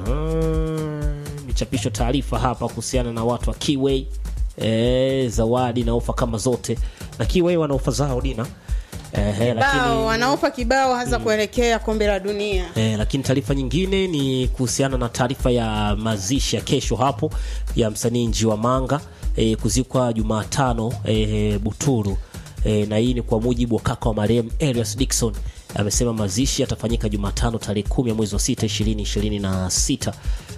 Michapisho taarifa hapa kuhusiana na watu wa Kiway e, zawadi na ofa kama zote, na Kiway wana ofa zao Dina e, Bao wanaofa kibao hasa kuelekea kombe la dunia. E, lakini taarifa nyingine ni kuhusiana na taarifa ya mazishi ya kesho hapo ya msanii Njiwa Manga e, kuzikwa Jumatano e, Buturu e, na hii ni kwa mujibu wa kaka wa marehemu Elias Dickson amesema mazishi yatafanyika Jumatano tarehe kumi ya mwezi wa sita ishirini ishirini na sita.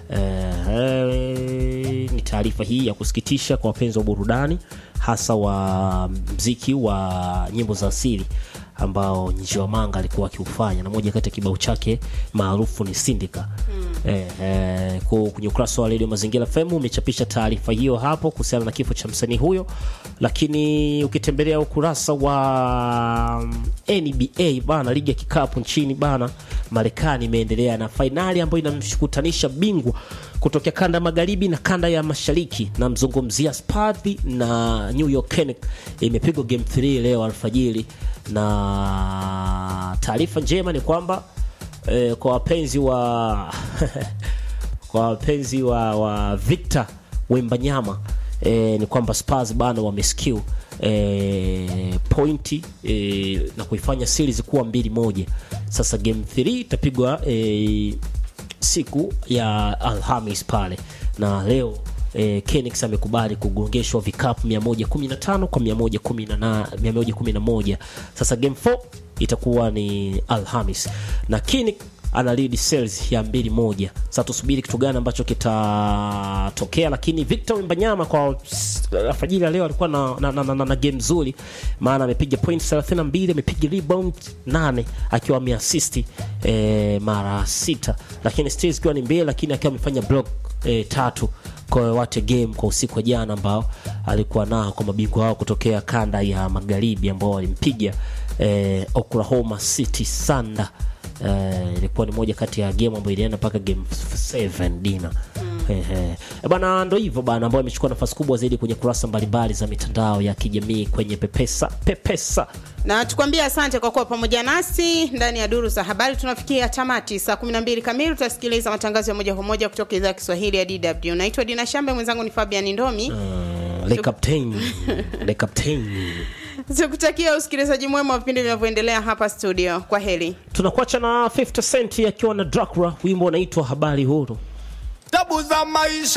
E, ni taarifa hii ya kusikitisha kwa wapenzi wa burudani hasa wa mziki wa nyimbo za asili ambao Njiwa Manga alikuwa akiufanya na moja kati ya kibao chake maarufu ni Sindika. Eh, eh, kwa kwenye ukurasa wa Radio Mazingira FM umechapisha taarifa hiyo hapo kuhusiana na kifo cha msanii huyo, lakini ukitembelea ukurasa wa mm, NBA bana, ligi ya kikapu nchini bana Marekani imeendelea na fainali ambayo inamshukutanisha bingwa kutokea kanda ya magharibi na kanda ya mashariki, na mzungumzia Spurs na New York Knicks. Imepigwa game 3 leo alfajiri, na taarifa njema ni kwamba eh, kwa wapenzi wa kwa wapenzi wa, wa Victor Wembanyama eh, ni kwamba Spurs bana wameskill eh, pointi eh, na kuifanya series kuwa mbili moja. Sasa game 3 itapigwa eh, siku ya Alhamis pale na leo eh, Kenix amekubali kugongeshwa vikapu 115 kwa 110 111. Sasa game 4 itakuwa ni Alhamis na Kenix ana lead sales ya mbili moja. Sasa tusubiri kitu gani ambacho kitatokea, lakini Victor Wembanyama kwa alfajiri ya leo alikuwa na, na, na, na, na game nzuri, maana amepiga point 32 amepiga rebound 8 akiwa ameassist eh, mara sita, lakini still ikiwa ni mbili, lakini akiwa amefanya block eh, tatu kwa wate game kwa usiku wa jana ambao alikuwa nao kwa mabingwa wao kutokea kanda ya magharibi ambao walimpiga eh, Oklahoma City Thunder. Eh, ilikuwa ni moja kati ya game ambayo ilienda mpaka game 7 dina Ehe. E bana, ndo hivyo bana, ambayo imechukua nafasi kubwa zaidi kwenye kurasa mbalimbali za mitandao ya kijamii kwenye Pepesa Pepesa. Na tukwambia asante kwa kuwa pamoja nasi ndani ya duru za habari. Tunafikia tamati saa 12 kamili, tutasikiliza matangazo ya moja kwa moja kutoka idhaa ya Kiswahili ya DW. Naitwa Dina Shambe, mwenzangu ni Fabian Ndomi. Uh, le captain le captain Tukutakia usikilizaji mwema wa vipindi vinavyoendelea hapa studio. Kwa heri. tunakuacha na 50 Cent akiwa na Dracula, wimbo unaitwa habari huru. tabu za maisha